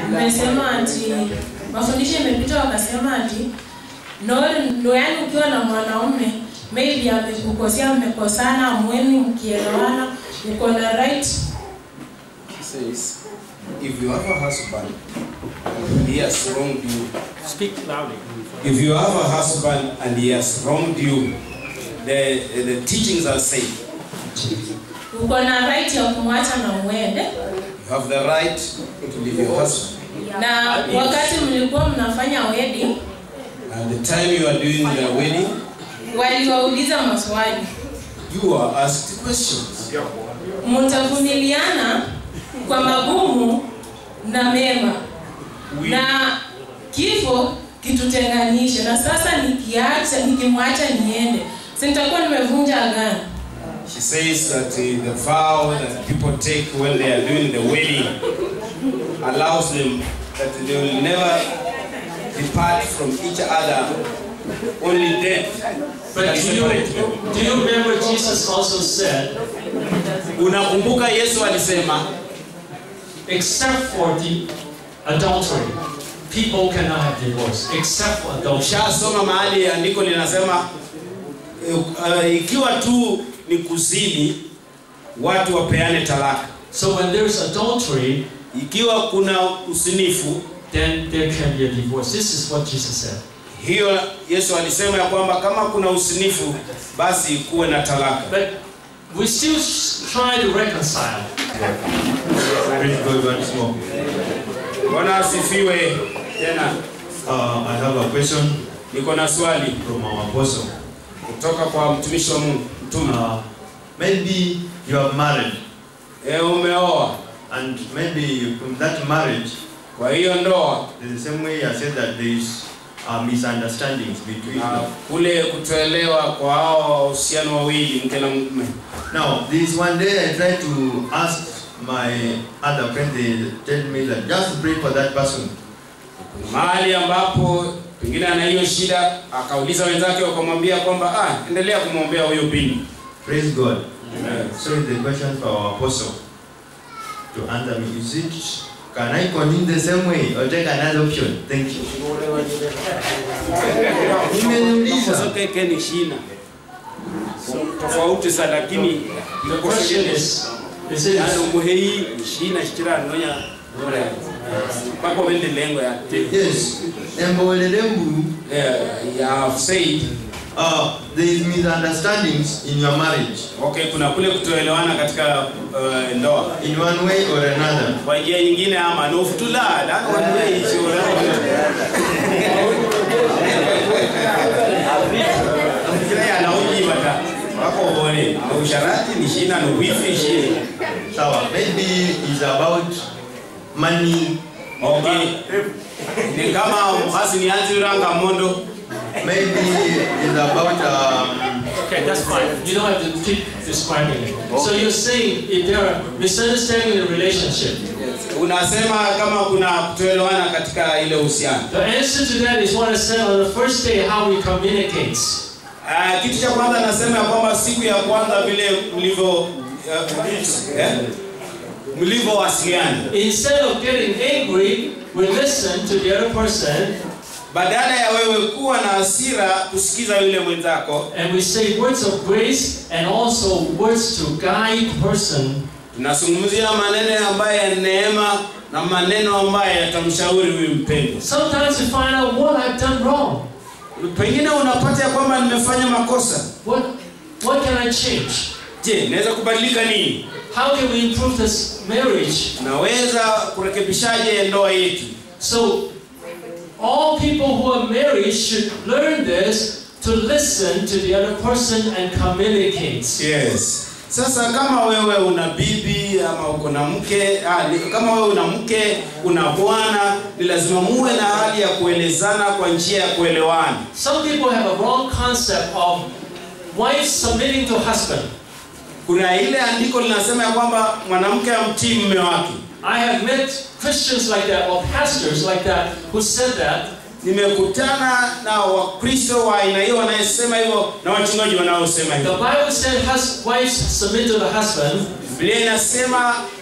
Mmesema ati mafundisho imepita, wakasema ati no, no, yani ukiwa na mwanaume maybe amekukosea, mmekosana, mweni mkielewana, uko na right He says, if you have a husband and he has wronged you, Speak loudly. if you have a husband and he has wronged you, the, the teachings are saying uko na right ya kumwacha na mwende. you have the right to leave your husband. Na wakati mlikuwa mnafanya wedding, And the time you are doing the wedding, waliwauliza maswali, you are asked questions. mtavumiliana kwa magumu na mema na kifo kitutenganishe. Na sasa nikiacha, nikimwacha niende, si nitakuwa nimevunja agano. She says that uh, the vow that people take when they are doing the wedding allows them that they will never depart from each other, only death But can do you, separate them. do you remember Jesus also said, Unakumbuka Yesu alisema except for the adultery, people cannot have divorce, except for adultery. ushasoma mahali andiko linasema eh, uh, ikiwa tu ni kuzini watu wapeane talaka. So when there's adultery, Ikiwa kuna usinifu, then there can be a divorce. This is what Jesus said. hiyo Yesu alisema ya kwamba kama kuna usinifu basi kuwe na talaka. But we still s- try to reconcile. Praise God once more. Bwana asifiwe tena. Uh, I have a question Niko na swali from our apostle. kutoka kwa mtumishi wa Mungu mtume. Uh, maybe you are married, E, umeoa and maybe from that marriage, kwa hiyo ndoa the same way I said that there is uh, misunderstandings between na them. kule kutoelewa kwa hao wahusiano wawili mke na mume. Now, this one day I tried to ask my other friend, they tell me that just pray for that person. Mahali ambapo pengine ana hiyo shida, akauliza wenzake wakamwambia kwamba ah, endelea kumwombea huyo binti. Praise God. Amen. So is the question for our apostle to answer me. Is it, can I continue the same way or take another option? Thank you. Nimeniuliza. Makosa yake ni shina tofauti sana, lakini The question is, is it yani umuhei shina shikira nonya ore pako wende lengo ya Yes. Embolelembu, yeah, you have said uh, there is misunderstandings in your marriage okay, kuna kule kutoelewana katika uh, ndoa in one way or another. kwa njia nyingine ama nofutula la wanwe ishora kila yana uji bata wako bone na usharati ni shina no wifi shi So maybe it's about money, okay ni kama mhasi ni anzi ranga mondo maybe it's about um, Okay, that's fine. You don't have to keep describing it. So you're saying if there are misunderstanding in a relationship, unasema kama kuna kutoelewana katika ile uhusiano the answer to that is what I said on the first day, how we communicate. Ah, kitu cha kwanza nasema ya kwamba siku ya kwanza vile mlivyo uh, eh, mlivyowasiliana Instead of getting angry, we listen to the other person badala ya wewe kuwa na hasira kusikiza yule mwenzako and we say words of grace and also words to guide person tunazungumzia maneno ambayo ya neema na maneno ambayo yatamshauri huyu mpendwa Sometimes you find out what I've done wrong. pengine unapata ya kwamba nimefanya makosa What, what can I change? je naweza kubadilika nini How can we improve this marriage? naweza kurekebishaje ndoa yetu So, all people who are married should learn this to listen to the other person and communicate. yes sasa kama wewe una bibi ama uko na mke ah, ni- kama wewe una mke una bwana ni lazima muwe na hali ya kuelezana kwa njia ya kuelewana Some people have a wrong concept of wife submitting to husband. kuna ile andiko linasema ya kwamba mwanamke amtii mume wake I have met Christians like that or pastors like that who said that, nimekutana na wakristo wa aina hiyo wanayesema hivyo na wachungaji wanaosema The hivyo Bible said hus- wives submit to the husband, biblia inasema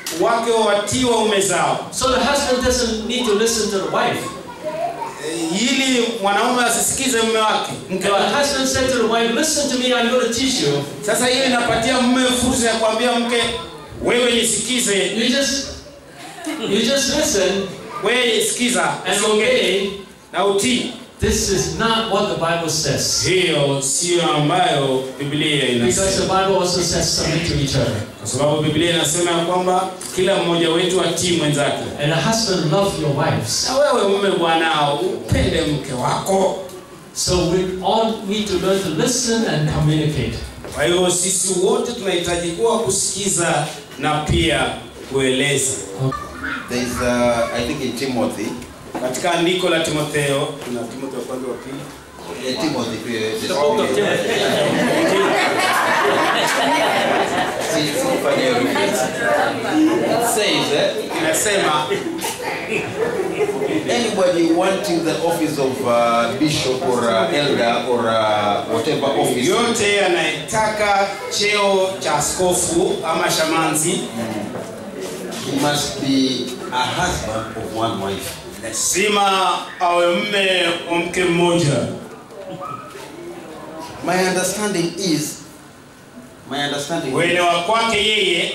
wake watii waume zao So the husband doesn't need to listen to the wife. Eh, ili mwanaume asisikize mume wake If mke the wake husband said to the wife, listen to me, I'm going to teach you, sasa hiyo inapatia mume fursa ya kuambia mke wewe nisikize you just you just listen wewe sikiza and usiongee obey. na utii This is not what the Bible says. hiyo siyo ambayo biblia Because inasema the Bible also says submit to each other. kwa sababu biblia inasema ya kwamba kila mmoja wetu atii mwenzake And a husband love your wives. na wewe mume bwana upende mke wako So we all need to learn to listen and communicate. kwa hiyo sisi wote tunahitaji kuwa kusikiza na pia kueleza There is, uh, I think in Timothy, katika andiko la timotheo tuna timotheo kwanza wa pili uh, Timothy, uh, The book of Timothy. See- see if I can read it. It says, eh, inasema anybody wanting the office of uh, bishop or uh, elder or uh, whatever office, yote anayetaka cheo cha askofu ama shamanzi he must be a husband of one wife. lazima awe mme wa mke mmoja My understanding is, my understanding is, uelewa kwake yeye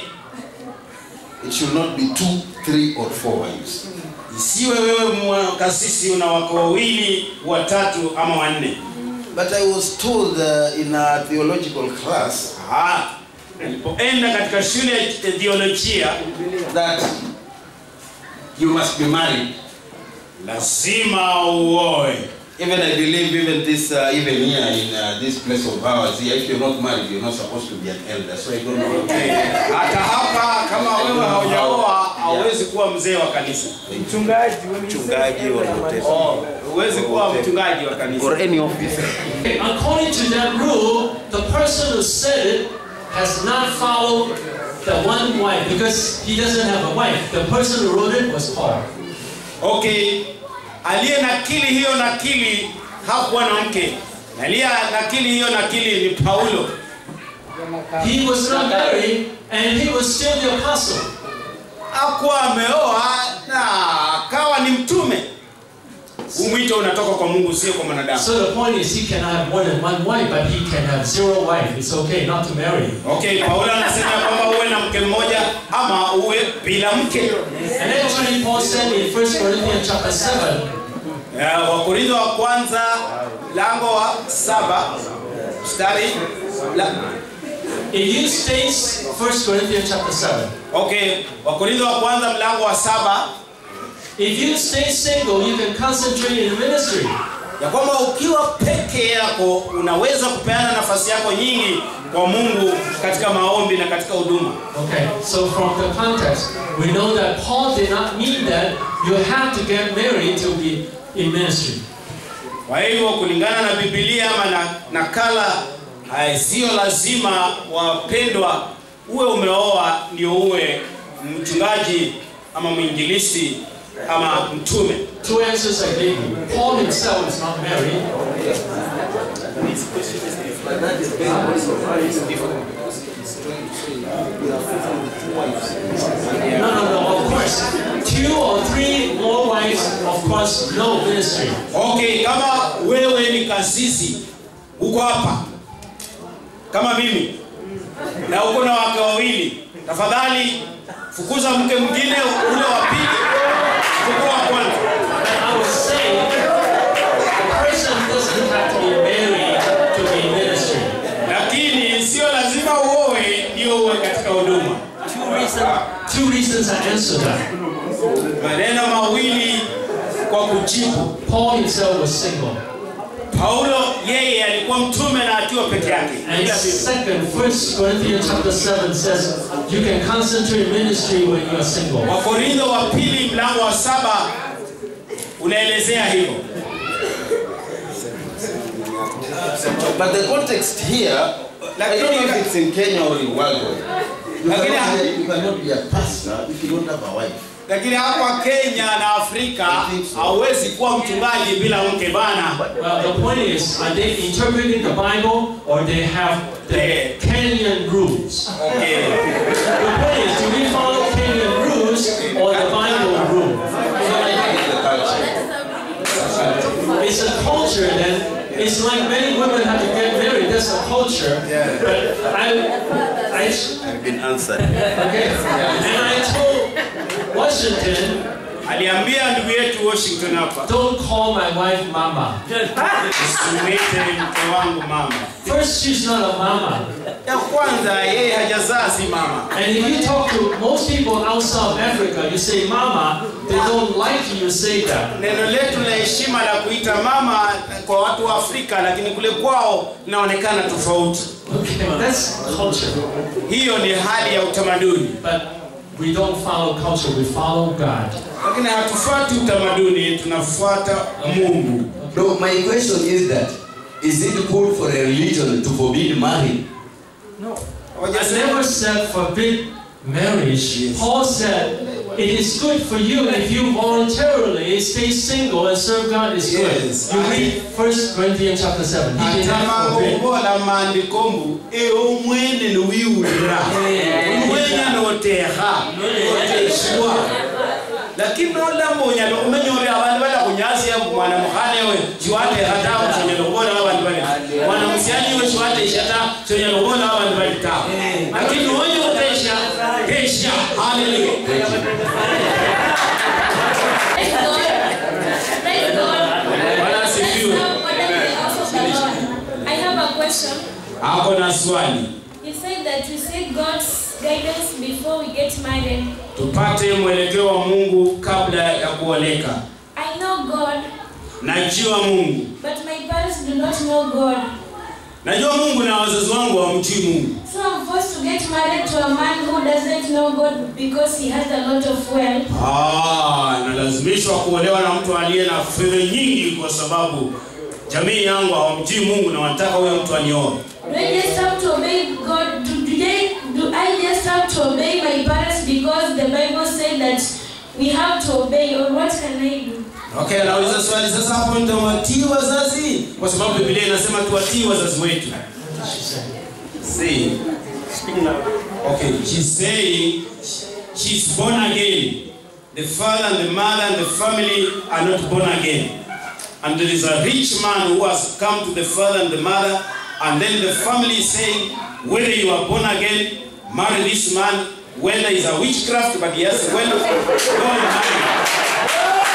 it should not be two, three, or four wives. isiwe wewe mwa- kasisi una wako wawili watatu ama wanne But I was told uh, in a theological class Ah, nilipoenda katika shule ya theolojia that you must be married. lazima uoe Even I believe even this uh, even here in uh, this place of ours here, if you're not married, you're not supposed to be an elder. So I don't know. hata hapa kama wewe haujaoa hauwezi kuwa mzee wa kanisa Mchungaji or whatever. Oh, huwezi kuwa mchungaji wa kanisa Or any office. According to that rule, the person who said it has not followed the one wife because he doesn't have a wife. The person who wrote it was Paul. okay aliye nakili hiyo nakili hakuwa na mke na aliye nakili hiyo nakili ni paulo He was not married and he was still the apostle. hakuwa ameoa na akawa ni mtume huu mwito unatoka kwa mungu sio kwa mwanadamu So the point is he cannot have more than one wife, but he can have zero wife. It's okay not to marry. okay paulo anasema kwamba uwe na mke mmoja ama uwe bila mke And then actually Paul said in 1 Corinthians chapter 7, Ya, wakorintho wa kwanza lango wa saba mstari la, it used states 1 Corinthians chapter 7. okay wakorintho wa kwanza mlango wa saba If you stay single, you can concentrate in the ministry. ya kwamba ukiwa peke yako unaweza kupeana nafasi yako nyingi kwa mungu katika maombi na katika huduma Okay, so from the context, we know that Paul did not mean that you have to get married to be in ministry. kwa hivyo kulingana na bibilia ama na nakala eh, sio lazima wapendwa uwe umeoa ndio uwe mchungaji ama mwinjilisti ama mtume Two answers I gave you. Paul himself is not married. No, no, no, of course. Two or three more wives, of course, no ministry. okay kama wewe ni kasisi uko hapa kama mimi na uko na wake wawili tafadhali fukuza mke mwingine ule wa pili chukua wa kwanza But I was saying, the person doesn't have to be married to be in ministry. lakini sio lazima uoe ndio uwe katika huduma Two reasons, two reasons I answered that. maneno mawili kwa kujibu Paul himself was single. paulo yeye alikuwa mtume na akiwa peke yake And Bila bibi. second, First Corinthians chapter 7 says you can concentrate ministry when you are single. wakorintho wa pili mlango wa saba unaelezea hivyo But the context here, I don't know if it's in Kenya or in Worldwide. You Lakini- cannot, be, you cannot be a pastor if you don't have a wife. lakini hapa kenya na afrika hauwezi kuwa mchungaji bila mke bana Well, the point is, are they interpreting the Bible or they have the Kenyan rules? okay. The point is, do we follow Kenyan rules or the Bible rule? It's a culture then. It's like many women have to get married. That's a culture. But I, I, I've been answered. okay. And I told Washington, aliambia ndugu yetu Washington hapa, don't call my wife mama. usimwite mke wangu mama. First, she's not a mama. Ya kwanza yeye hajazaa, si mama. And if you talk to most people outside of Africa, you say mama, they don't like you say that. Neno letu la heshima la kuita mama kwa watu wa Afrika, lakini kule kwao inaonekana tofauti. Okay, that's culture. Hiyo ni hali ya utamaduni, But we don't follow culture, we follow God. lakini hatufuati utamaduni, tunafuata Mungu. No, my question is that is it good for a religion to forbid marriage? I never said forbid marriage. Paul said it is good for you if you voluntarily stay single and serve God is good. Yes. You read 1 Corinthians chapter 7. He did not forbid. atamagogola mandikombu eo mwene niwiulira mwenya noteha noteshwa lakini nolambo onyala kumenyore abandu bala kunyasiya mwana mukhana ewe shiwateha tawe sonyala kubola abandu bali mwana musiani ewe shiwatesha ta sonyala kubola abandu bali tawe lakini onye kutesha tesha haleluya Praise God. Praise God. Bwana asifiwe. What is the house of the Lord? I have a question. ako na swali You said that we seek God's guidance before we get married. tupate mwelekeo wa mungu kabla ya kuoleka I know God, najua mungu but my parents do not know God. najua mungu na wazazi wangu hawamjui mungu So I'm forced to get married to a man who doesn't know God because he has a lot of wealth. Ah, nalazimishwa kuolewa na mtu aliye na fedha nyingi kwa sababu jamii yangu hawamjui mungu na wanataka huyo mtu anioe Do I just have to obey God? Do, do, they, do I just have to obey my parents because the Bible said that we have to obey, or what can I do? okay anauliza swali sasa hapo nitawatii wazazi kwa sababu biblia inasema tuwatii wazazi wetu See, okay she's saying she's born again the father and the mother and the family are not born again and there is a rich man who has come to the father and the mother and then the family is saying whether you are born again marry this man whether it's a witchcraft but he has well go and marry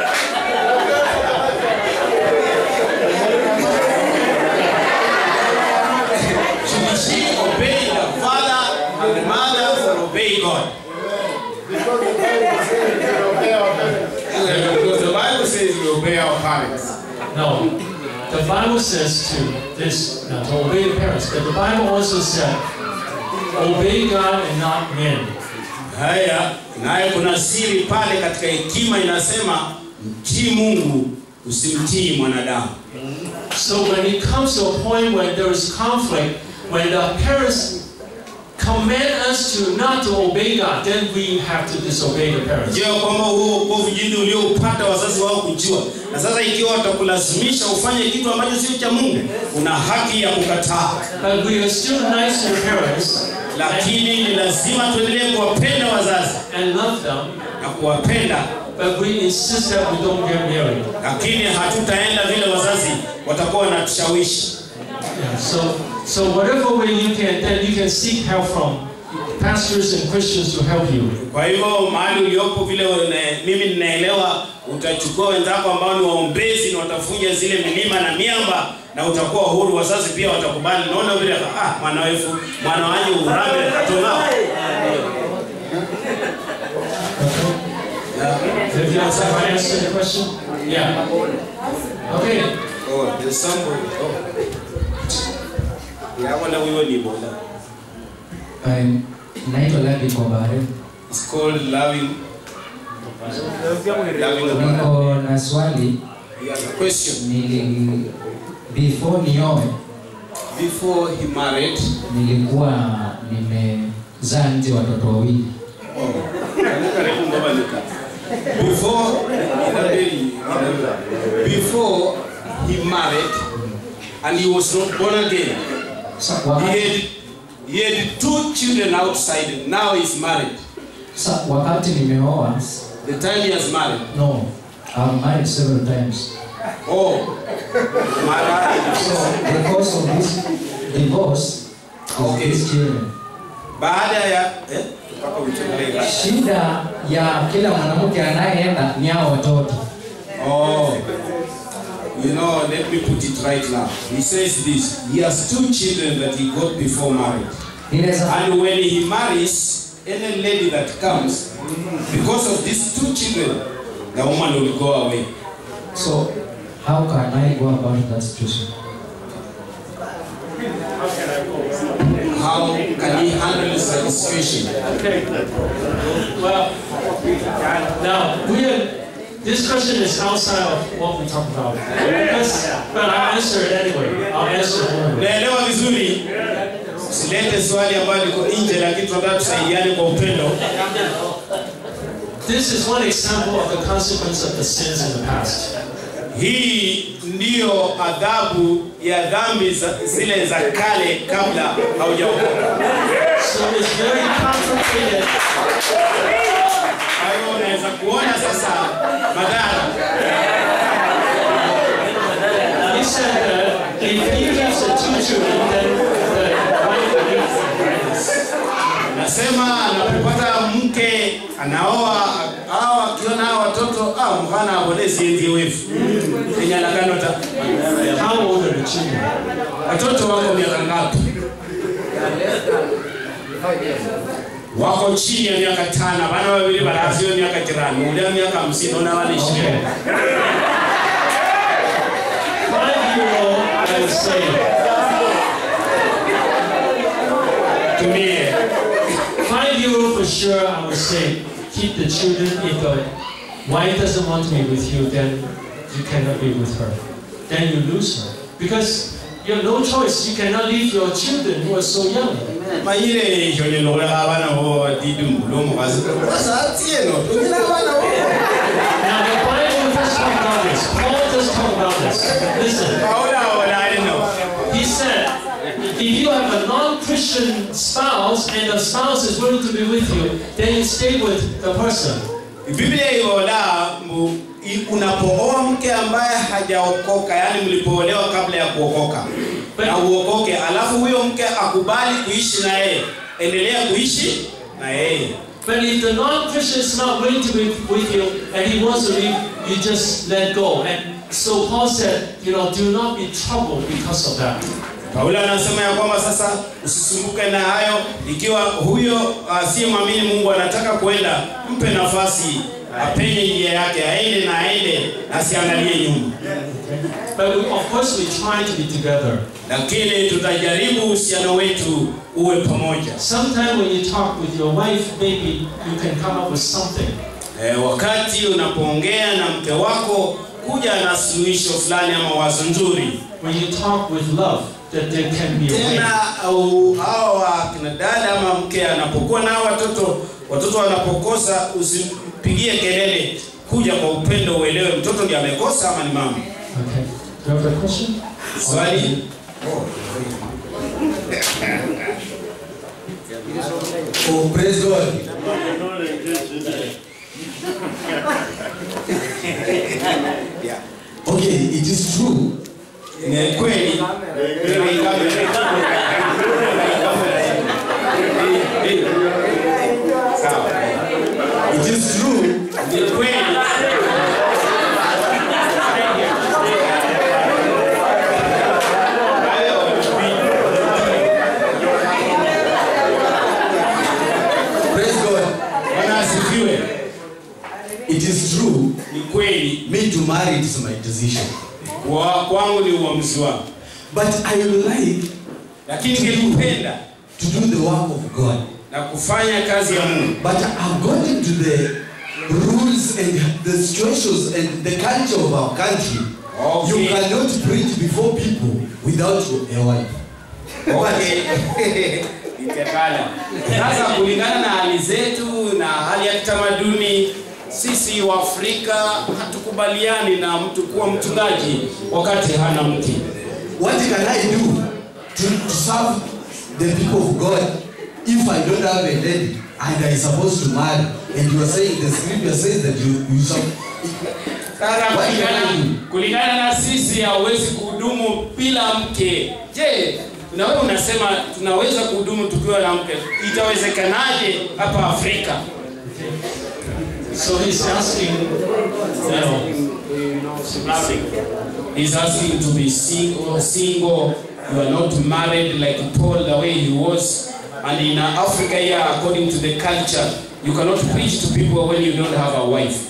Should she obey the father and the mother or obey God? Because the Bible says we obey our parents. No. The Bible says to this, not to obey the parents, but the Bible also said, obey God and not men. Haya, naye kuna siri pale katika hekima inasema mtii Mungu usimtii mwanadamu. So when it comes to a point when there is conflict, when the parents command us to not to obey God, then we have to disobey the parents. Je, kwamba huo ukovu jinsi ulioupata wazazi wao kujua, na sasa ikiwa watakulazimisha ufanye kitu ambacho sio cha Mungu, una haki ya kukataa, But we are still nice to the parents lakini ni lazima tuendelee kuwapenda wazazi and love them, na kuwapenda but we insist that we don't get married. lakini hatutaenda vile wazazi watakuwa wanatushawishi. Yeah, so, so whatever way you can, then you can seek help from pastors and Christians to help you. Kwa hivyo mahali uliopo vile une- mimi ninaelewa, utachukua wenzako ambao ni waombezi na watafunja zile milima na miamba na utakuwa huru. Wazazi pia watakubali. Naona vile ah, mwana wefu mwana wanje urambe katona. Have you have I answered the question? Yeah. Okay. Oh, there's somebody. Oh. Yeah, wala wiwe ni bola. Um, naitwa Lavi Kobare. It's called loving. Loving the man. Niko na swali He has a question. nili before nioe Before he married, nilikuwa nimezaa nje watoto wawili. karibu mbaba nika. Before before he married and he was not born again. Sa- He wakati, had, he had two children outside, now he's married. Sa, wakati nimeoa The time he has married. no I'm married several times Oh. Mara. so the cause of this divorce is Okay. these children Baada ya eh mpaka utolee. shida ya kila mwanamke anayeenda ni hao watoto Oh. You know, let me put it right now. He says this. He has two children that he got before marriage. inaweza And when he marries any lady that comes, because of these two children, the woman will go away. so how can I go about that situation How can he handle such a situation? Okay. Well, now we are, this question is outside of what we talk about. Because, but I'll answer it anyway. I'll answer it anyway. Naelewa vizuri. Usilete swali ambalo liko nje lakini tunataka tusaidiane kwa upendo. This is one example of the consequence of the sins in the past. Hii ndiyo adhabu ya dhambi za- zile za kale kabla haujaokoka. So it's very complicated. Kwa hiyo unaweza kuona sasa madhara. He said that if he has the two children, then the wife will leave. Nasema anapopata mke anaoa au akiona hao watoto ah, mfana abonezi enzi wefu enyalagano ta How old are the children? watoto wako miaka ngapi? Wako chini ya miaka tano, bana wawili barazio miaka jirani, ule miaka hamsini, ona wale ishirini. Five year old, I would say, Tumie five year old for sure, I would say, keep the children. If the wife doesn't want to be with you, then you cannot be with her. Then you lose her. Because you have no choice. You cannot leave your children who are so young. mayire isho nilokola abana bo didi mbulumu kazi sasa tieno tumina abana bo Now, the Bible does talk about this. Paul does talk about this. Listen. kaola ola alino He said, if you have a non-Christian spouse and the spouse is willing to be with you, then you stay with the person. Biblia iwola mbu i- unapooa mke ambaye hajaokoka, yani mlipoolewa kabla ya kuokoka na uokoke, alafu huyo mke akubali kuishi na yeye, endelea kuishi na yeye. But if the non-Christian is not willing to be with you and he wants to leave, you just let go. And so Paul said, you know, do not be troubled because of that. Paulo anasema ya kwamba sasa usisumbuke na hayo, ikiwa huyo asiyemwamini Mungu anataka kwenda, mpe nafasi apenye njia yake, aende na aende, asiangalie nyuma. But we, of course, we try to be together. Lakini tutajaribu uhusiano wetu uwe pamoja. Sometime when you talk with your wife, maybe you can come up with something. E, wakati unapoongea na mke wako kuja na suluhisho fulani ama wazo nzuri. When you talk with love, that there can be a way. Tena au hawa kina dada ama mke anapokuwa na watoto, watoto wanapokosa, usimpigie kelele, kuja kwa upendo, uelewe mtoto ndiye amekosa ama ni mama. Okay. Do you have a question? Swali Oh, praise God. Okay, it is true. ni kweli Sawa. It is true. Ni kweli Praise God. Bwana asifiwe. It is true. Ni kweli Me to marry it is my decision. kwa kwangu ni uamuzi wangu, But I would like lakini ningependa to do the work of God. na kufanya kazi ya Mungu, But according to the rules and the situations and the culture of our country, you Okay. cannot preach before people without a wife. Okay. Itekala. Sasa kulingana na hali zetu na hali ya kitamaduni, sisi wa Afrika hatukubaliani na mtu kuwa mchungaji wakati hana mke. What can I do to, to serve the people of God if I don't have a lady and are supposed to marry, and you are saying the scripture says that you you shall. Sasa What can I kulingana, do? kulingana na sisi hauwezi kuhudumu bila mke. Je, na wewe unasema tunaweza kuhudumu tukiwa na mke, itawezekanaje hapa Afrika? So he's asking, you know, He's asking to be single, single. You are not married like Paul the way he was. And in Africa here, according to the culture, you cannot preach to people when you don't have a wife.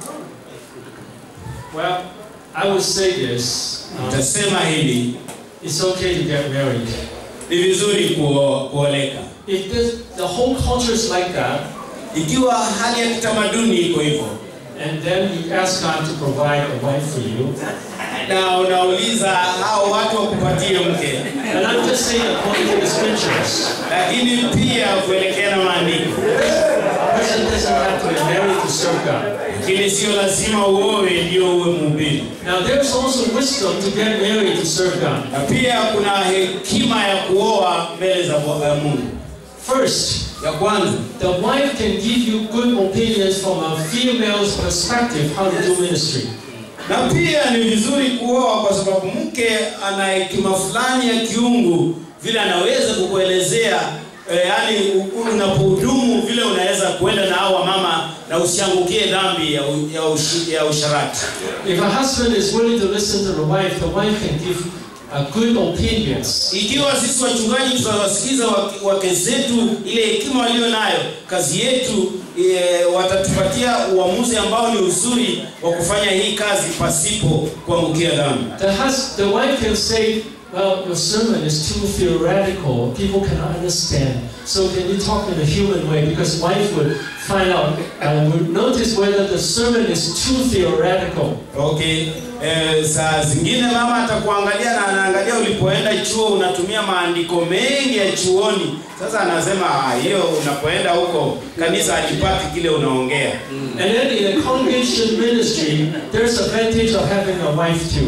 well, I would say this. um, Nitasema hili, it's okay to get married. ni vizuri kuo- kuoleka. If this, the whole culture is like that, Ikiwa hali ya kitamaduni iko hivyo, and then you ask God to provide a wife for you, na unauliza hao watu wakupatie mke, and I'm just saying according to the scriptures, lakini pia kuelekea na maandiko, a person doesn't have to be married to serve God. lakini sio lazima uowe ndio uwe mhubiri. Now, there's also wisdom to get married to serve God. Na pia kuna hekima ya kuoa mbele za Bwa- ya Mungu. First, Ya kwanza, the wife can give you good opinions from a female's perspective how to do ministry. na pia ni vizuri kuoa kwa sababu mke ana hekima fulani ya kiungu, vile anaweza kukuelezea eh, yani u- unapohudumu vile unaweza kuenda na hao wamama na usiangukie dhambi ya, u- ya, ushi, ya usharati. If a husband is willing to listen to the wife, the wife can give uh, good opinions. Ikiwa sisi wachungaji tutawasikiza wake- wake zetu ile hekima walio nayo, kazi yetu e, watatupatia uamuzi ambao ni uzuri wa kufanya hii kazi pasipo kuangukia dhambi. The, hus- the wife can say, well, your sermon is too theoretical. People cannot understand. So can you talk in a human way? Because wife would find out and would notice whether the sermon is too theoretical. Okay. Eh, saa zingine mama atakuangalia na anaangalia ulipoenda chuo unatumia maandiko mengi ya chuoni. Sasa anasema "Ah, hiyo unapoenda huko kanisa halipati kile unaongea. And then in a congregation ministry, there's advantage of having a wife too.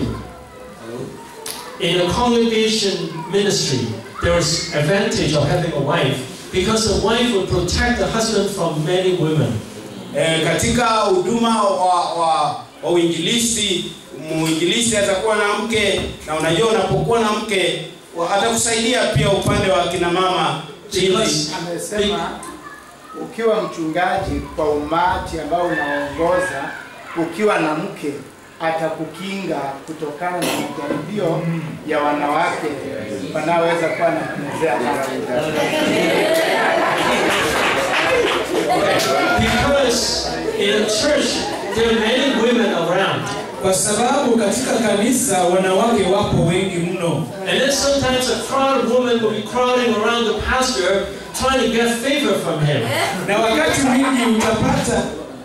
In a congregation ministry, there's advantage of having a wife because the wife will protect the husband from many women. Eh, katika huduma wa, wa, wa uinjilisti muinjilisti atakuwa na mke na unajua unapokuwa na mke wa- atakusaidia pia upande wa kina mama ili Because Amesema ukiwa mchungaji kwa umati ambao unaongoza, ukiwa na mke atakukinga kutokana na majaribio ya wanawake wanaoweza kuwa na kumezea mara Because in a church, there are many women around. kwa sababu katika kanisa wanawake wapo wengi mno And then sometimes a crowd of women will be crowding around the pastor trying to get favor from him. na wakati mwingi utapata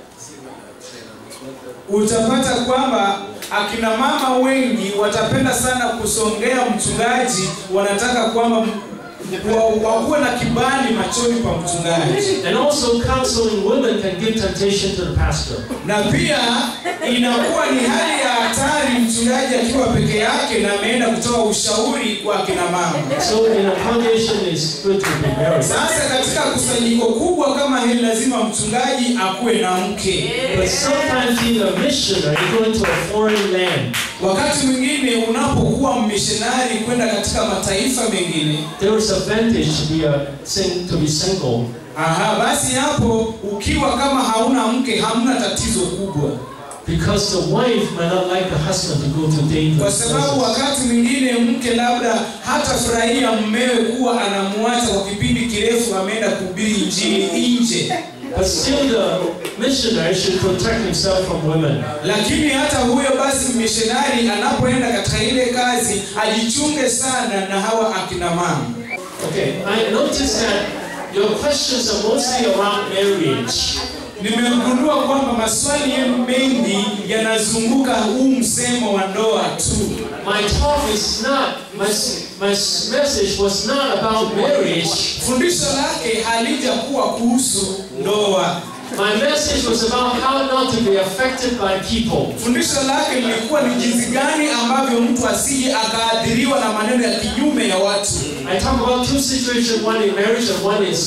utapata kwamba akina mama wengi watapenda sana kusongea mchungaji wanataka kwamba m- wa- wakuwe na kibali machoni pa mchungaji And also counseling women can give temptation to the pastor. na pia inakuwa ni hali ya hatari mchungaji akiwa peke yake na ameenda kutoa ushauri kwa akina mama So in a congregation, it's good to be married. sasa katika kusanyiko kubwa kama hili lazima mchungaji akuwe na mke But sometimes being a missionary, going to a foreign land, wakati mwingine unapokuwa mmishonari kwenda katika mataifa mengine there is advantage to be a sing, to be single. aha basi hapo ukiwa kama hauna mke hamna tatizo kubwa Because the wife might not like the husband to go to kwa dangerous sababu places. wakati mwingine mke labda hatafurahia mmewe kuwa anamwacha kwa kipindi kirefu ameenda kuhubiri injili nje But still, the missionary should protect himself from women. lakini hata huyo basi mishonari anapoenda katika ile kazi ajichunge sana na hawa akina mama Okay, I noticed that your questions are mostly around marriage. nimegundua kwamba maswali yenu mengi yanazunguka huu msemo wa ndoa tu My talk is not, my, my message was not about marriage. fundisho lake halijakuwa kuhusu ndoa My message was about how not to be affected by people. fundisho lake lilikuwa ni jinsi gani ambavyo mtu asije akaathiriwa na maneno ya kinyume ya watu I talk about two situations, one in marriage and one is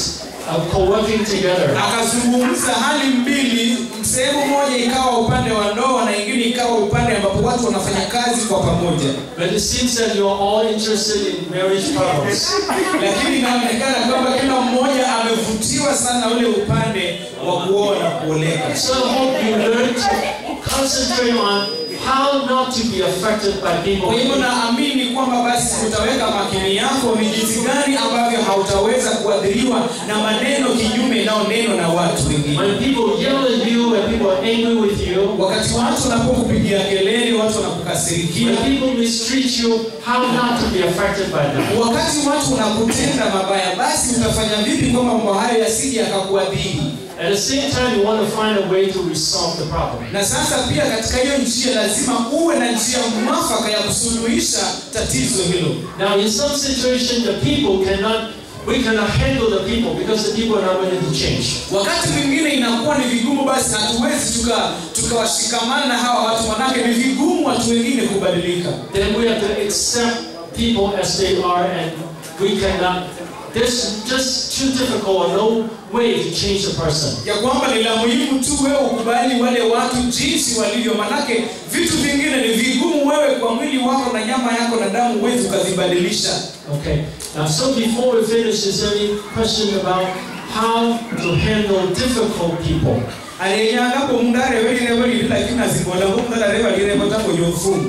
of co-working together. akazungumza hali mbili, sehemu moja ikawa upande wa ndoa na ingine ikawa upande ambapo watu wanafanya kazi kwa pamoja, But it seems that you're all interested in marriage problems. lakini inaonekana kwamba kila mmoja amevutiwa sana ule upande wa kuoa na kuoleka. So I hope you learn to concentrate on how not to be affected by people. Kwa hivyo naamini kwamba basi utaweka makini yako ni jinsi gani ambavyo hautaweza kuathiriwa na maneno kinyume inayonenwa na watu wengine. When people yell at you, when people are angry with you, Wakati watu wanapokupigia kelele, watu wanakukasirikia, when people mistreat you, how not to be affected by them. wakati watu wanakutenda mabaya, basi utafanya vipi kwamba mambo hayo yasije yakakuadhiri? At the same time, you want to find a way to resolve the problem. Na sasa pia katika hiyo njia lazima uwe na njia mwafaka ya kusuluhisha tatizo hilo. Now, in some situations, the people cannot, we cannot handle the people because the people are not willing to change. Wakati mwingine inakuwa ni vigumu, basi hatuwezi tuka tukawashikamana na hawa watu, manake ni vigumu watu wengine kubadilika. Then we have to accept people as they are, and we cannot. There's just too difficult or no way to change a person. ya kwamba ni la muhimu tu wewe ukubali wale watu jinsi walivyo, manake vitu vingine ni vigumu wewe kwa mwili wako na nyama yako na damu huwezi ukazibadilisha. Okay. Now, so before we finish, is there any question about how to handle difficult people? aliyenyangapo mundare welirebo lili lakini azimbolango mundare walirebo tango yofu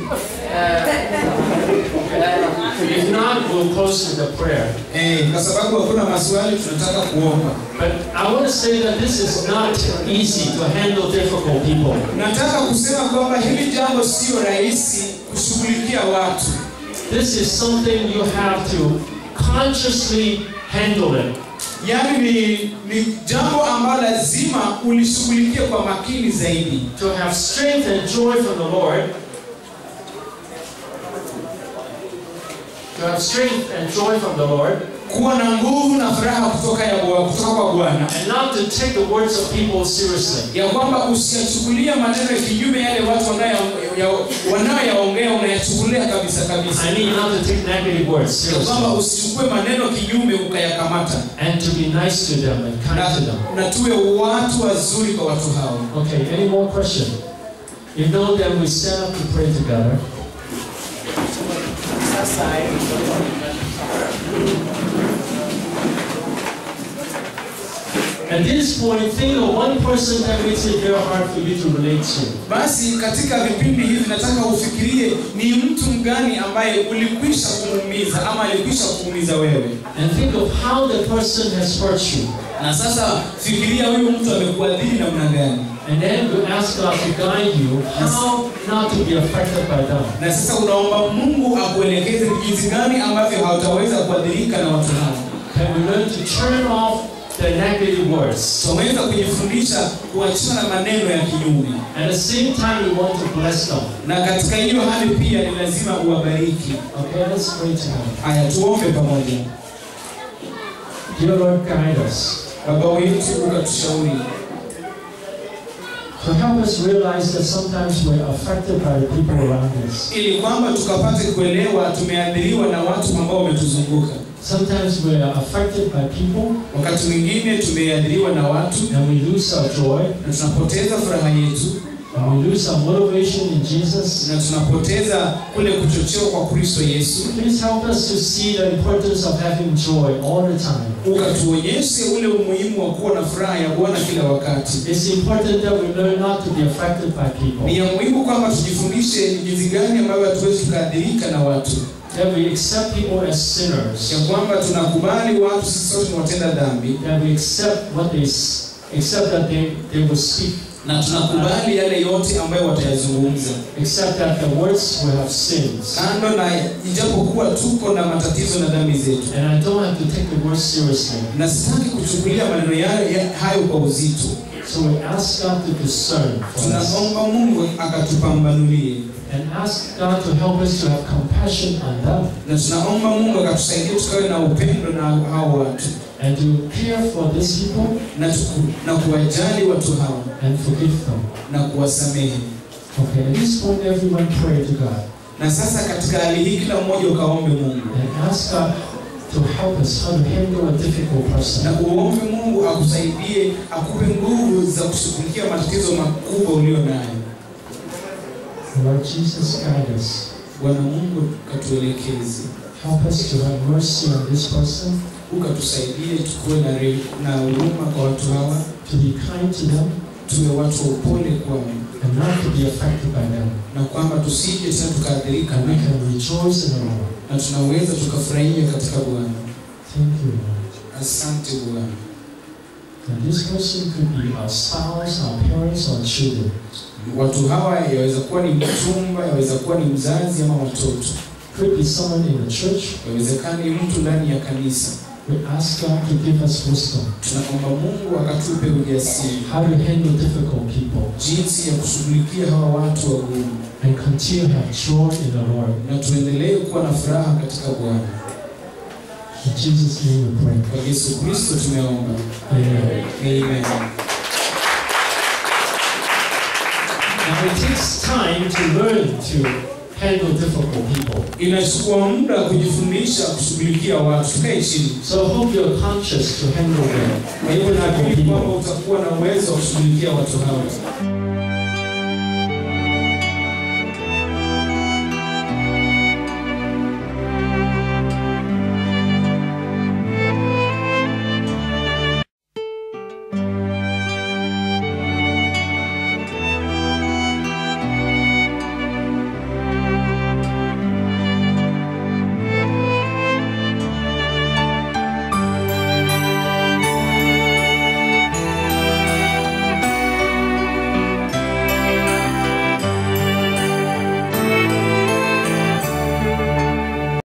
If not, we'll close with a prayer. eh, kwa sababu hakuna maswali tunataka kuomba. But I want to say that this is not easy to handle difficult people. Nataka kusema kwamba hili jambo sio rahisi kushughulikia watu. This is something you have to consciously handle it. Yaani ni, ni jambo ambalo lazima ulishughulikie kwa makini zaidi. To have strength and joy from the Lord. To have strength and joy from the Lord. Kuwa na nguvu na furaha kutoka ya Bwana- kutoka kwa Bwana. And not to take the words of people seriously. ya kwamba usiyachukulia maneno ya kinyume yale watu wanayo- ya- wanayoyaongea unayachukulia kabisa kabisa I mean not to take negative words ya kwamba seriously. usichukue maneno kinyume ukayakamata And to be nice to them and kind to them. na, na tuwe watu wazuri kwa watu hao Okay, any more question? If no, then we stand up to pray together. At this point, think of one person that makes it very hard for you to relate to. basi katika vipindi hivi nataka ufikirie ni mtu mgani ambaye ulikwisha kumuumiza ama alikwisha kuumiza wewe And think of how the person has hurt you. na sasa fikiria huyu mtu amekuadhiri namna gani And then you ask God to guide you how not to be affected by them. na sasa unaomba mungu akuelekeze ni jinsi gani ambavyo hautaweza kuadhirika na watu hao Can we learn to turn off the negative words? tunaweza kujifundisha kuachana na maneno ya kinyume At the same time, we want to bless them. na katika hiyo hali pia ni lazima uwabariki Okay, let's pray together. haya tuombe pamoja Dear Lord, guide us. baba wetu ukatushauri To help us realize that sometimes we're affected by the people around us. ili kwamba tukapate kuelewa tumeadhiriwa na watu ambao wametuzunguka Sometimes we are affected by people wakati mwingine tumeadhiriwa na watu and we lose our joy na tunapoteza furaha yetu and we lose our motivation in Jesus. na tunapoteza kule kuchochewa kwa kristo yesu Please help us to see the importance of having joy all the time. ukatuonyeshe ule umuhimu wa kuwa na furaha ya bwana kila wakati It's important that we learn not to be affected by ni people. ya muhimu kwamba tujifundishe ni jinsi gani ambavyo hatuwezi tukaadhirika na watu That we accept people as sinners. ya kwamba tunakubali watu sisi sote tunatenda dhambi That we accept what they s- accept that they, they will speak. na tunakubali yale yote ambayo watayazungumza Accept that the words will have sins. kando na ijapokuwa tuko na matatizo na dhambi zetu And I don't have to take the words seriously. na sitaki kuchukulia maneno yale ya- hayo kwa uzito So we ask God to discern for us. tunaomba mungu akatupambanulie And ask God to help us to have compassion on them. na tunaomba mungu akatusaidia tukawe na upendo na hao watu And to care for these people na, tuku, na kuwajali watu hao and forgive them. na kuwasamehe Okay, at this point everyone pray to God. na sasa katika hali hii kila mmoja ukaombe mungu And ask God to help us how to handle a difficult na person. uombe Mungu akusaidie, akupe nguvu za kushughulikia matatizo makubwa ulio nayo. Lord Jesus, guide us. Bwana Mungu katuelekeze, Help us to have mercy on this person, ukatusaidie tukuwe na re- na huruma kwa watu hawa, to be kind to them, tuwe watu wa upole kwao, and not to be affected by them. na kwamba tusije tena tukaathirika And we nao, can rejoice in the Lord. na tunaweza tukafurahia katika Bwana. Thank you, Lord. Asante Bwana. And this person could be our spouse, our parents, or children. Watu hawa yaweza kuwa ni mchumba, yaweza kuwa ni mzazi ama watoto, Could be someone in the church. yawezekana ni mtu ndani ya kanisa. We ask God to give us wisdom Tunaomba Mungu akatupe ujasiri how to handle difficult people jinsi ya kushughulikia hawa watu wagumu, and continue to have joy in the Lord. na tuendelee kuwa na furaha katika Bwana. In Jesus' name we pray. Kwa Yesu Kristo tumeomba, Amen. amen. Now it takes time to learn to handle difficult people. Inachukua muda kujifunza kushughulikia watu. Tukae chini. So I hope you're conscious to handle them. Kwa hivyo naamini kwamba utakuwa na uwezo wa kushughulikia watu hawa.